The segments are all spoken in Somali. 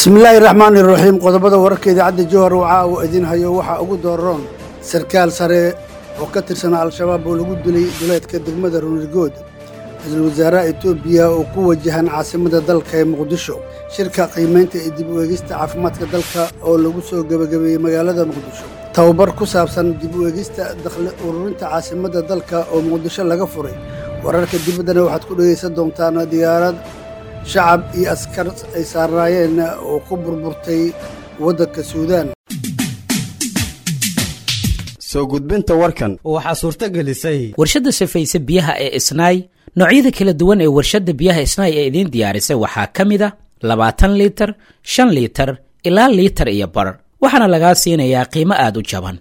bismillaahi raxmaani raxiim qodobada wararka idaacadda jowhar waxa uu idin hayo waxaa ugu dooron sarkaal sare oo ka tirsanaa al-shabaab oo lagu dilay duleedka degmada runirgood ra-iisul wasaaraha etoobiya oo ku wajahan caasimadda dalka ee muqdisho shirka qiimaynta iyo dib u eegista caafimaadka dalka oo lagu soo gebagabeeyey magaalada muqdisho tababar ku saabsan dib u eegista dakhli ururinta caasimadda dalka oo muqdisho laga furay wararka dibaddana waxaad ku dhegaysan doontaan diyaarad shacab iyo askar ay saarnaayeen oo ku burburtay waddanka suudaan soo gudbinta warkan waxaa suurto gelisay warshadda safayse biyaha ee isnaay noocyada kala duwan ee warshadda biyaha isnaay ee idiin diyaarisay waxaa ka mid a labaatan liitar shan liitar ilaa liitar iyo bar waxaana lagaa siinayaa qiimo aad u jaban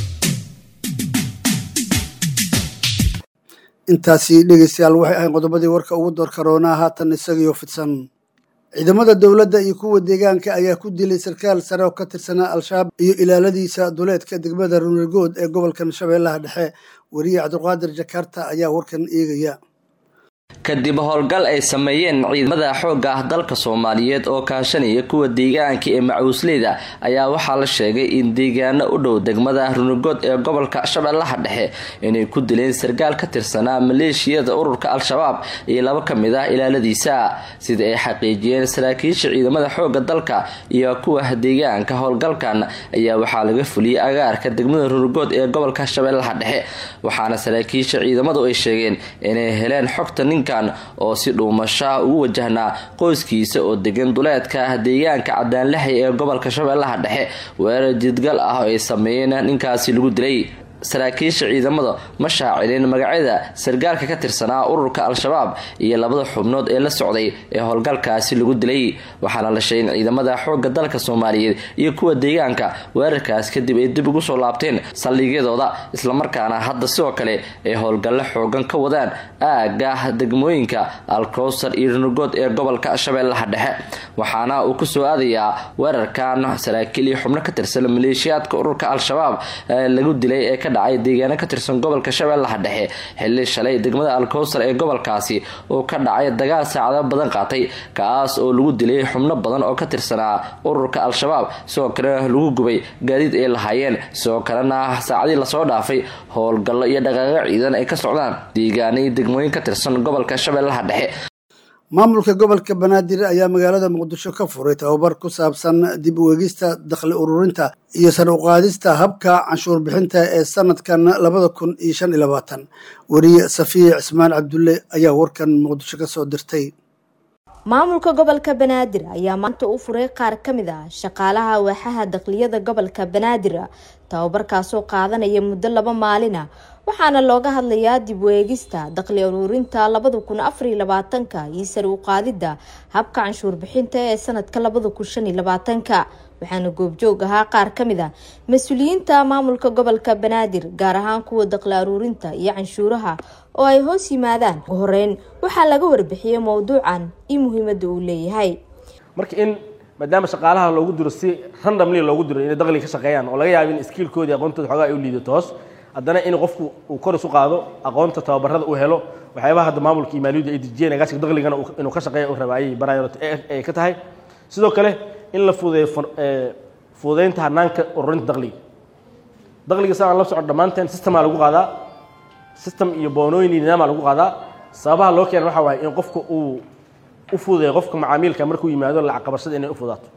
intaasi dhegaystayaal waxay ahayn qodobadii warka ugu door karoonaa haatan isagiyo fidsan ciidamada dowladda iyo kuwa deegaanka ayaa ku dilay sarkaal sare oo ka tirsanaa al-shabaab iyo ilaaladiisa duleedka degmada runirgood ee gobolkan shabeellaha dhexe weriye cabdulqaadir jakarta ayaa warkan eegaya kadib howlgal ay sameeyeen ciidamada xoogga ah dalka soomaaliyeed oo kaashanaya kuwa deegaanka ee macuusleyda ayaa waxaa la sheegay in deegaano u dhow degmada runugood ee gobolka shabeellaha dhexe inay ku dileen sarkaal ka tirsanaa maleeshiyada ururka al-shabaab iyo laba ka mid ah ilaaladiisa sida ay xaqiijiyeen saraakiisha ciidamada xoogga dalka iyo kuwa deegaanka howlgalkan ayaa waxaa laga fuliyey agaarka degmada runugood ee gobolka shabeellaha dhexe waxaana saraakiisha ciidamadu ay sheegeen inay heleen xogta ninkan oo si dhuumashaha ugu wajahnaa qoyskiisa oo degan duleedka deegaanka cadaanlaxay ee gobolka shabeellaha dhexe weerar jidgal ah oo ay sameeyeen ninkaasi lagu dilay saraakiisha ciidamada ma shaacilin magacyada sargaalka ka tirsanaa ururka al-shabaab iyo labada xubnood ee la socday ee howlgalkaasi lagu dilay waxaana la sheegay in ciidamada xoogga dalka soomaaliyeed iyo kuwa deegaanka weerarkaas kadib ay dib ugu soo laabteen saldhigyadooda islamarkaana hadda sidoo kale ay howlgallo xoogan ka wadaan aaga degmooyinka alkowsar iyo runugood ee gobolka shabeellaha dhexe waxaana uu ku soo aadayaa weerarkan saraakiil iyo xubno ka tirsan maleeshiyaadka ururka al-shabaab lagu dilay ee ka dhacay deegaano ka tirsan gobolka shabeellaha dhexe xilli shalay degmada alkowsar ee gobolkaasi uu ka dhacay dagaal saacado badan qaatay kaas oo lagu dilay xubno badan oo ka tirsanaa ururka al-shabaab sidoo kalena lagu gubay gaadiid ay lahaayeen sidoo kalena saacadii lasoo dhaafay howlgallo iyo dhaqaaqo ciidan ay ka socdaan deegaanay degmooyin ka tirsan gobolka shabeellaha dhexe maamulka gobolka banaadir ayaa magaalada muqdisho ka furay tababar ku saabsan dib u eegista dakhli ururinta iyo sar u qaadista habka canshuur bixinta ee sanadkan labada kun iyo shan iyo labaatan weriye safiya cismaan cabdulle ayaa warkan muqdisho ka soo dirtay maamulka gobolka banaadir ayaa maanta u furay qaar ka mid ah shaqaalaha waaxaha dakhliyada gobolka banaadir tababarkaasoo qaadanaya muddo laba maalin ah waxaana looga hadlayaa dib u eegista dakhli uruurinta labada kun afariyo labaatanka iyo sare u qaadida habka canshuur bixinta ee sanadka labada kun shan iyo labaatanka waxaana goobjoog ahaa qaar ka mid a mas-uuliyiinta maamulka gobolka banaadir gaar ahaan kuwa dakhli aruurinta iyo canshuuraha oo ay hoos yimaadaan ugu horeyn waxaa laga warbixiyey mowduucan iyo muhiimada uu leeyahay marka in maadaama shaqaalaha loogu diro si randomly loogu diro inay dakhliga ka shaqeeyaan oo laga yaabo in skiilkoodii aqoontooda xoogaa ay u liidato hoos haddana in qofku uu kor isu qaado aqoonta tababarada uu helo waxyaabaha hadda maamulka iyo maaliyadda ay dejiyeen agaasiga dakhligana inuu ka shaqeeya u raba ayay barayot ay ka tahay sidoo kale in la fududeeyo fududeynta hanaanka ururinta dakhliga dakhliga sa aan la socon dhammaanteen systemaa lagu qaadaa system iyo boonooyin iyo nidaama lagu qaadaa sababaha loo keena waxa waaye in qofka uu u fududeeyo qofka macaamiilka markuu yimaado lacag qabashada inay u fudaato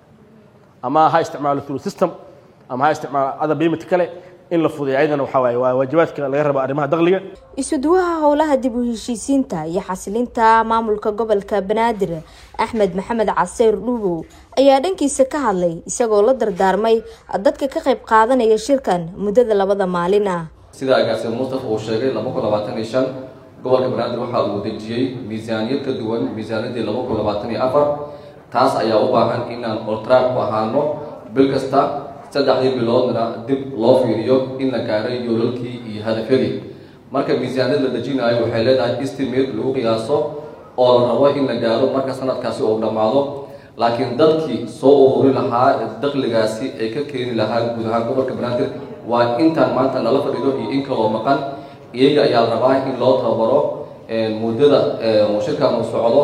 ama ha isticmaalo through system ama ha isticmaalo other payment kale in la fudeeyo ayadana waxaa waaye waa waajibaadka laga rabo arrimaha dakhliga isuduwaha howlaha dib u heshiisiinta iyo xasilinta maamulka gobolka banaadir axmed maxamed caseyr dhuubow ayaa dhankiisa ka hadlay isagoo la dardaarmay dadka ka qayb qaadanaya shirkan muddada labada maalin ah sida agaasir mustafa uu sheegay laba kun labaatan iyo shan gobolka banaadir waxaa uu dejiyey miisaaniyad ka duwan miisaaniyadii laba kun labaatan iyo afar taas ayaa u baahan inaan oltraak ku ahaano bil kasta saddexdii biloodna dib loo fiiriyo in la gaaray yoolalkii iyo hadafyadii marka miisaaniyad la dejinayo waxay leedahay estimate lagu qiyaaso oo la rabo in la gaaro marka sanadkaasi uu dhammaado laakiin dadkii soo ururi lahaa dakhligaasi ay ka keeni lahaa guud ahaan gobolka banaadir waa intaan maanta nala fadhido iyo in kaloo maqan iyaga ayaa la rabaa in loo tababaro muddada shirkan uu socdo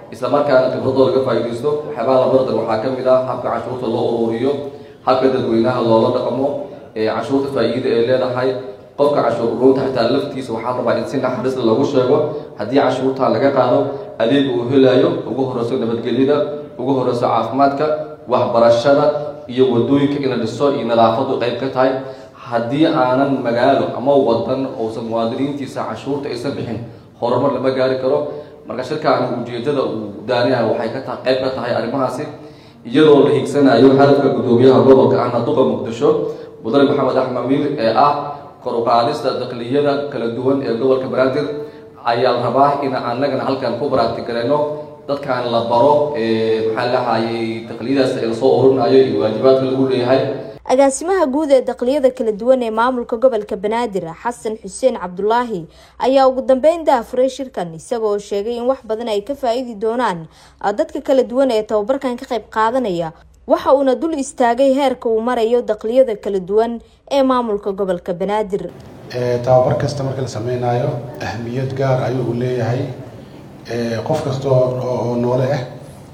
isla markaana khibradooda laga faa'iidaysto waxyaabaha la bardan waxaa ka mid ah habka canshuurta loo ururiyo habka dadweynaha loola dhaqmo canshuurta faa'iida ee leedahay qofka canshuur ururinta xitaa laftiisa waxaa rabaa in si naxariisla lagu sheego haddii canshuurtaa laga qaado adeeg uu helayo ugu horeyso nabadgelyada ugu horeyso caafimaadka waxbarashada iyo wadooyinka in la dhiso iyo nadaafadu qayb ka tahay haddii aanan magaalo ama wadan uusan muwaadiniintiisa canshuurta aysan bixin horumar lama gaari karo marka shirkaan ujeedada uu daanayaha waxay ka tahay qayb ka tahay arrimahaasi iyadoo la higsanayo hadafka guddoomiyaha gobolka ahna duqa muqdisho mudane maxamed axmed miir ee ah kor u qaadista dakliyada kala duwan ee gobolka banaadir ayaa la rabaa in annagana halkan ku baraatigareyno dadkan la baro maxaa lahayay dakliyadaas ee lasoo ururinayo iyo waajibaadka lagu leeyahay agaasimaha guud ee dakliyada kala duwan ee maamulka gobolka banaadir xasan xuseen cabdulaahi ayaa ugu dambeyn daafuray shirkan isagoo sheegay in wax badan ay ka faa-iidi doonaan dadka kala duwan ee tababarkan ka qayb qaadanaya waxa uuna dul istaagay heerka uu marayo dakliyada kala duwan ee maamulka gobolka banaadir tababar kasta marka la sameynayo ahmiyad gaar ayuu u leeyahay qof kasta oo noole ah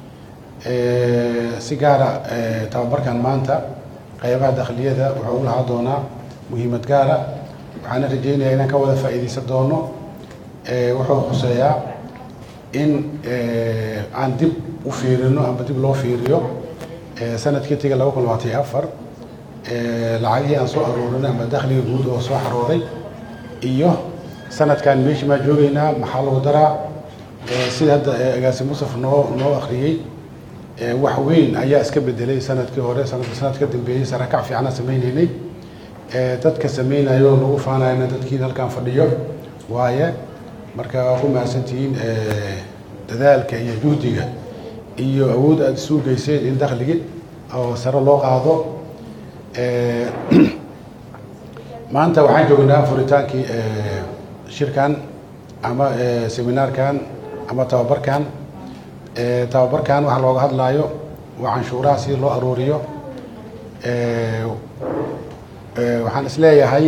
si gaara tababarkan maanta qaybaha dakliyada wuxuu u lahaa doonaa muhiimad gaara waxaana rajeynayaa inaan ka wada faa'iidaysan doono wuxuu khuseeyaa in aan dib u fiirino ama dib loo fiiriyo sanadkii tiga laba kun labaatan iyo afar lacagihii aan soo aroorinay ama dakhliga guud oo soo xarooday iyo sanadkan meeshii maa joogeynaa maxaa lagu daraa sida hadda agaasi musaf noo noo akhriyey wax weyn ayaa iska bedelay sanadkii hore sanadka sanad ka dambeeyey sarakac fiicana sameyneynay dadka sameynayo lagu faanayna dadkiin halkan fadhiyo waaye marka waa ku mahadsantihiin dadaalka iyo juhdiga iyo awood aada isu geyseen in dakligi oo sare loo qaado maanta waxaan joognaa furitaankii shirkan ama seminaarkan ama tababarkan tababarkan waxaa looga hadlaayo waa canshuuraha si loo arooriyo waxaan isleeyahay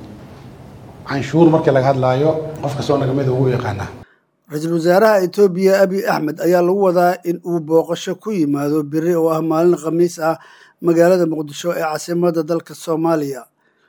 canshuur markii laga hadlaayo qof kastoo nagamida ugu yaqaanaa ra-iisul wasaaraha etoobiya abiy axmed ayaa lagu wadaa in uu booqasho ku yimaado beri oo ah maalin khamiis ah magaalada muqdisho ee caasimadda dalka soomaaliya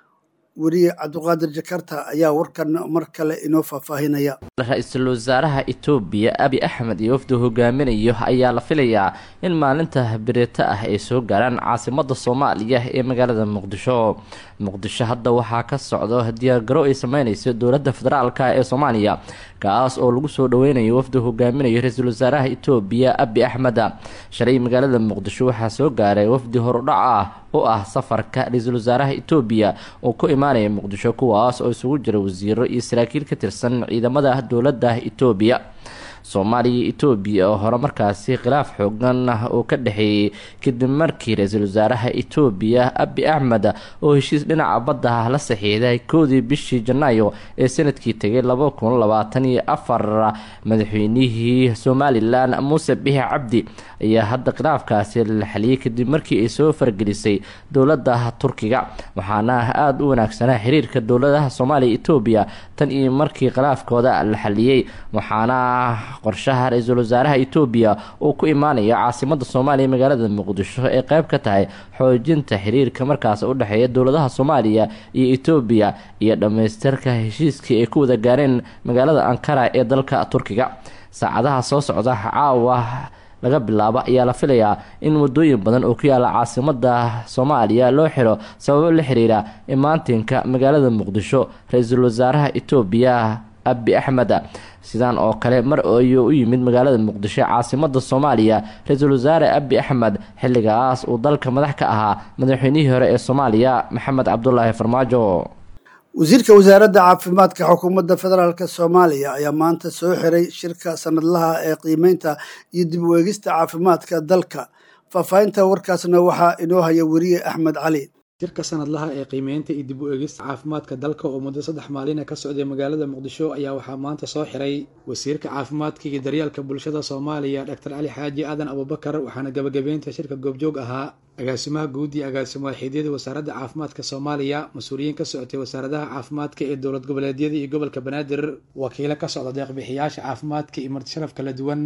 weriye cabdiqaadir jakarta ayaa warkan mar kale inoo faahfaahinaya ra-iisul wasaaraha etoobiya abi axmed iyo wafdu hogaaminayo ayaa la filayaa in maalinta berito ah ay soo gaaraan caasimada soomaaliya ee magaalada muqdisho muqdisho hadda waxaa ka socdo diyaargaro ay sameyneyso dowladda federaalk ee soomaaliya kaas oo lagu soo dhaweynayo wafdu hogaaminayo ra-iisul wasaaraha etoobiya abi axmed shalay magaalada muqdisho waxaa soo gaaray wafdi horudhac ah oo ah safarka ra-iisul wasaaraha etoobiya oo ku imaanaya muqdisho kuwaas oo isugu jira wasiiro iyo saraakiil ka tirsan ciidamada dowladda etoobiya soomaaliya iyo etoobiya oo hore markaasi khilaaf xoogan ah oo ka dhexeeyey kadib markii ra-iisul wasaaraha etoobiya abi axmed oo heshiis dhinaca badda la saxiixday koodii bishii janaayo ee sanadkii tegay laba kun labaatan iyo afar madaxweynihii somalilan muuse bixi cabdi ayaa hadda khilaafkaasi la xaliyey kadib markii ay soo fargelisay dowladda turkiga waxaana aada u wanaagsanaa xiriirka dowladaha soomaaliya etoobiya tan iyo markii khilaafkooda la xaliyey waxaana qorshaha ra-iisul wasaaraha etoobiya uu ku imaanayo caasimada soomaaliya magaalada muqdisho ee qeyb ka tahay xoojinta xiriirka markaas u dhexeeya dowladaha soomaaliya iyo etoobiya iyo dhammaystirka heshiiskii ay ku wada gaareen magaalada ankara ee dalka turkiga saacadaha soo socda caawa laga bilaabo ayaa la filayaa in wadooyin badan oo ku yaala caasimada soomaaliya loo xiro sababo la xiriira imaantinka magaalada muqdisho ra-iisul wasaaraha etoobiya abi axmed sidaan oo kale mar ayuu u yimid magaalada muqdisho caasimada soomaaliya ra-iisul wasaare abi axmed xilligaas uu dalka madax ka ahaa madaxweynihii hore ee soomaaliya maxamed cabdulaahi farmaajo wasiirka wasaaradda caafimaadka xukuumadda federaalk soomaaliya ayaa maanta soo xiray shirka sanadlaha ee qiimeynta iyo dib u eegista caafimaadka dalka faahfaahinta warkaasna waxaa inoo haya weriye axmed cali shirka sanadlaha ee qiimeynta iyo dib u eegista caafimaadka dalka oo muddo saddex maalina ka socday magaalada muqdisho ayaa waxaa maanta soo xiray wasiirka caafimaadka iyo daryeelka bulshada soomaaliya doctor cali xaaji aadan abubakar waxaana gabagabeynta shirka goobjoog ahaa agaasimaha guud iyo agaasimo waaxiidyada wasaaradda caafimaadka soomaaliya mas-uuliyiin ka socotay wasaaradaha caafimaadka ee dowlad goboleedyada iyo gobolka banaadir wakiilo ka socda deeqbixiyaasha caafimaadka iyo martisharaf kala duwan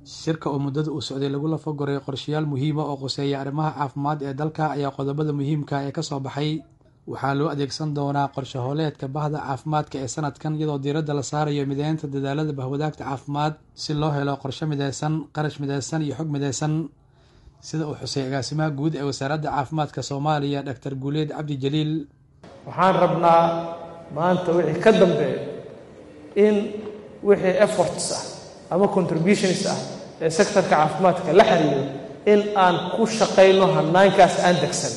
shirka oo muddada uu socday lagu lafagoray qorshayaal muhiima oo quseeya arrimaha caafimaad ee dalka ayaa qodobada muhiimka ee kasoo baxay waxaa loo adeegsan doonaa qorshe hooleedka bahda caafimaadka ee sanadkan iyadoo diiradda la saarayo mideynta dadaalada bahwadaagta caafimaad si loo helo qorshe mideysan qarash mideysan iyo xog mideysan sida uu xusay agaasimaha guud ee wasaaradda caafimaadka soomaaliya doctor guuleed cabdi jaliil waxaan rabnaa maanta wixii ka dambeeya in wixii efforts ah ama contributions ah ee sectorka caafimaadka la xiriiro in aan ku shaqayno hanaankaas aan degsan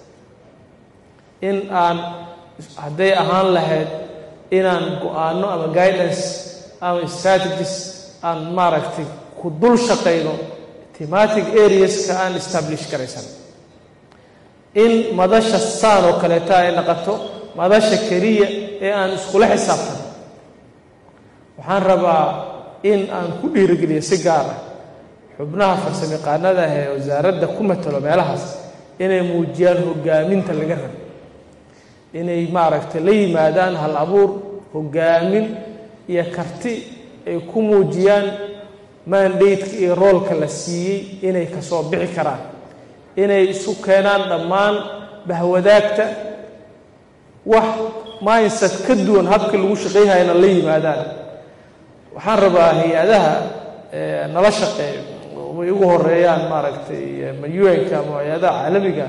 in aan hadday ahaan lahayd inaan go-aano ama guidance ama strategies aan maaragtay ku dul shaqayno thematic areaska aan establish garaysan in madasha saan oo kaleeta ay naqoto madasha keliya ee aan iskula xisaabtan waxaan rabaa in aan ku dhiirigeliyo si gaar ah xubnaha farsamayaqaanada ah ee wasaaradda ku matalo meelahaas inay muujiyaan hogaaminta laga rabo inay maaragtay la yimaadaan hal abuur hogaamin iyo karti ay ku muujiyaan mandateka iyo roolka la siiyey inay kasoo bixi karaan inay isu keenaan dhammaan bahwadaagta wax mindset ka duwan habka lagu shaqayhayana la yimaadaan waxaan rabaa hay-adaha nala shaqeeyo way ugu horeeyaan maaragtay ma un-ka ama hay-adaha caalamiga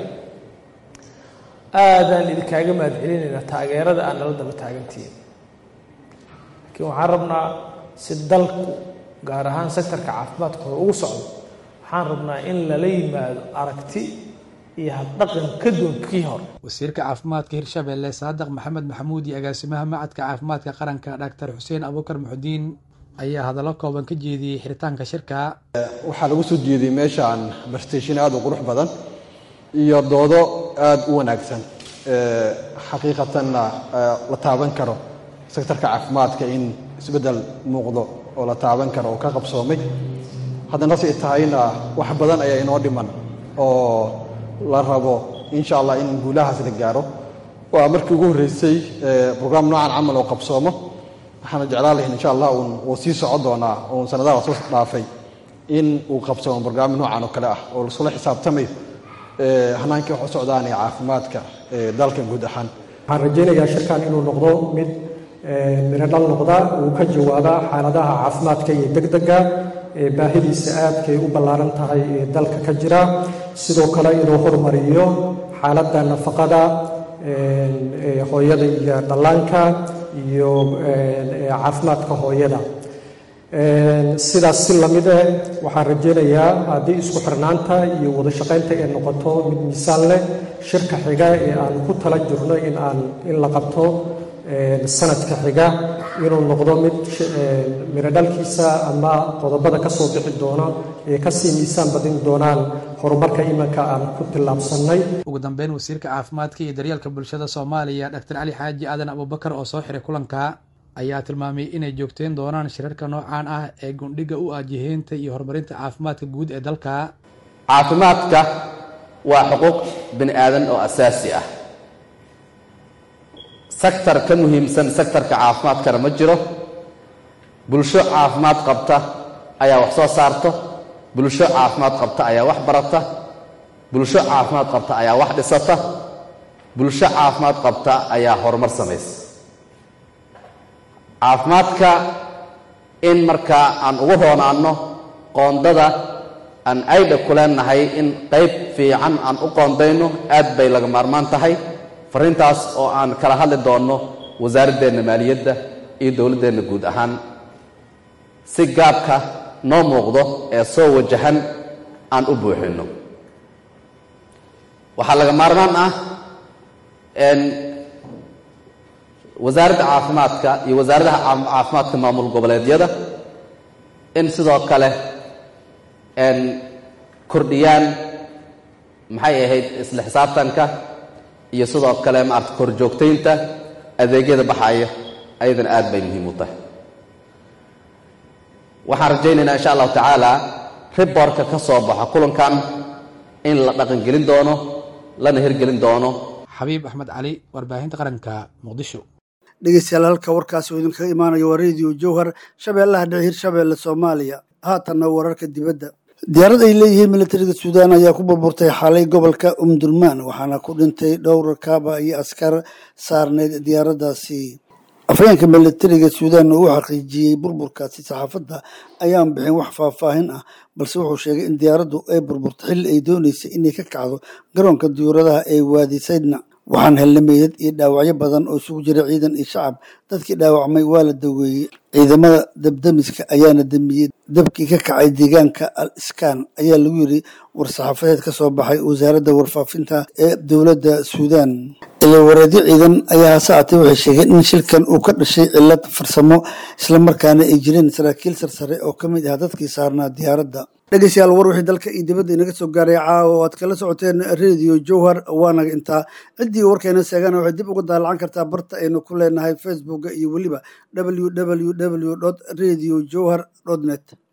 aadaan idinkaaga mahad celinaynaa taageerada aan nala daba taagantihiin laakiin waxaan rabnaa si dalku gaar ahaan sectorka caafimaadka hore ugu socdo waxaan rabnaa in lala yimaado aragti iyo habdhaqan ka duwan kii hore wasiirka caafimaadka hirshabelle saadaq maxamed maxamuud iyo agaasimaha macadka caafimaadka qaranka dhaktar xuseen abuukar muxudiin ayaa hadallo kooban ka jeediyey xiritaanka shirka waxaa lagu soo jeediyey meeshaan barstation aada u qurux badan iyo doodo aada u wanaagsan xaqiiqatanna la taaban karo sektorka caafimaadka in isbeddel muuqdo oo la taaban karo oo ka qabsoomay haddana say tahayna wax badan ayaa inoo dhiman oo la rabo insha allah in guulahaas la gaaro waa markii ugu horreysay brograam noocan camal oo qabsoomo waxaana jeclaan lahayn insha allah uun wuu sii socon doonaa uun sanadaha soo dhaafay in uu qabsoomo brograam noocan oo kale ah oo lasula xisaabtamayo hanaankii wax u socdaan ee caafimaadka dalka guud ahaan waxaan rajaynayaa shirkan inuu noqdo mid miradhal noqda uu ka jawaaba xaaladaha caafimaadka iyo degdega ee baahidiisa aadkay u ballaaran tahay ee dalka ka jira sidoo kale inuu horumariyo xaaladda nafaqada hooyada iyo dhallaanka iyo caafimaadka hooyada sidaas si lamid eh waxaan rajaynayaa haddii isku xirnaanta iyo wada shaqaynta ay noqoto mid miisaan leh shirka xiga ee aan ku tala jirno in aan in la qabto sanadka xiga inuu noqdo mid miradhalkiisa ama qodobada ka soo bixi doona ee kasii miisaan badin doonaan horumarka imanka aan ku tillaabsannay ugu dambeyn wasiirka caafimaadka iyo daryeelka bulshada soomaaliya dhaktar cali xaaji aadan abubakar oo soo xiray kulanka ayaa tilmaamay inay joogteen doonaan shirarka noocaan ah ee gundhiga u ah jiheynta iyo horumarinta caafimaadka guud ee dalka caafimaadka waa xuquuq bini aadan oo asaasi ah sektar ka muhiimsan sektarka caafimaadkana ma jiro bulsho caafimaad qabta ayaa wax soo saarto bulsho caafimaad qabta ayaa wax barata bulsho caafimaad qabta ayaa wax dhisata bulsho caafimaad qabta ayaa horumar samaysa caafimaadka in markaa aan ugu roonaanno qoondada aan aydha ku leenahay in qayb fiican aan u qoondayno aad bay laga maarmaan tahay farrintaas oo aan kala hadli doonno wasaaraddeenna maaliyadda iyo dowladdeenna guud ahaan si gaabka noo muuqdo ee soo wajahan aan u buuxinno waxaa laga maarmaan ah wasaaradda caafimaadka iyo wasaaradaha caafimaadka maamul goboleedyada in sidoo kale kordhiyaan maxay ahayd isla xisaabtanka iyo sidoo kale maarata korjoogtaynta adeegyada baxaya ayadana aad bay muhiim u tahay waxaan rajaynaynaa insha allahu tacaala riborka ka soo baxa kulankan in la dhaqangelin doono lana hirgelin doono xabiib axmed cali warbaahinta qaranka muqdisho dhegeystayaal halka warkaasi uu idinkaga imaanayo waa radio jowhar shabeellaha dhexe hirshabeelle soomaaliya haatanna wararka dibadda diyaarad ay leeyihiin militariga suudaan ayaa ku burburtay xalay gobolka umdurmaan waxaana ku dhintay dhowr kaaba iyo askar saarneyd diyaaraddaasi afhayeenka militariga suudaan oo u xaqiijiyey burburkaasi saxaafadda ayaan bixin wax faahfaahin ah balse wuxuu sheegay in diyaaraddu ay burburtay xilli ay dooneysay inay ka kacdo garoonka diyuuradaha ee waadi saydna waxaan helnay meydad iyo dhaawacyo badan oo isugu jira ciidan iyo shacab dadkii dhaawacmay waa la daweeyey ciidamada dabdamiska ayaana damiyey dabkii ka kacay deegaanka al iskaan ayaa lagu yiri war-saxaafadeed ka soo baxay wasaaradda warfaafinta ee dowladda suudaan ilawareedyo ciidan ayaa hasaatay waxay sheegeen in shilkan uu ka dhashay cilad farsamo islamarkaana ay jireen saraakiil sarsare oo ka mid ah dadkii saarnaa diyaaradda dhegeystayaal war wixii dalka iyo dibadda inaga soo gaaray caawa oo aad kala socoteen radio jowhar waanaga intaa ciddii warkayna seegana waxay dib uga daalacan kartaa barta aynu ku leenahay facebooka iyo weliba www radio jowhar net